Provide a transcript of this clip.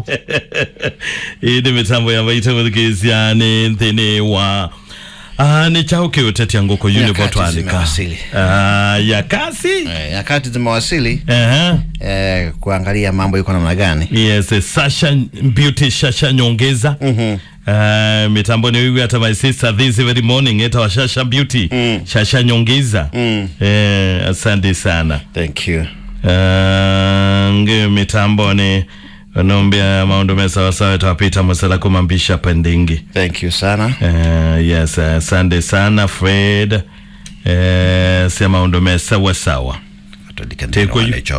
ii nĩ mĩtambo ya maitå gå thikä nä thä nä wa Ah, nä chao kä å tetia ngå kå Nyakati unibotwanika zimewasili. ya kasi Eh, nyakati zimewasili Aha. eh, kuangalia mambo iko namna gani. yes eh, sasha beauty shasha nyongeza Mhm. Uh, mitambo ni wiwi hata my sister this very morning eta wa shasha beauty Mm. shasha nyongeza Mm. eh, asante sana Thank you. uh, ngi mitambo ni wanaombea maundu mesawasawa etawapita musala kumambisha pendingi Thank you sana. uh, yes asante sana fred uh, sia maundu mesawasawa Katolika Teko yu- ndio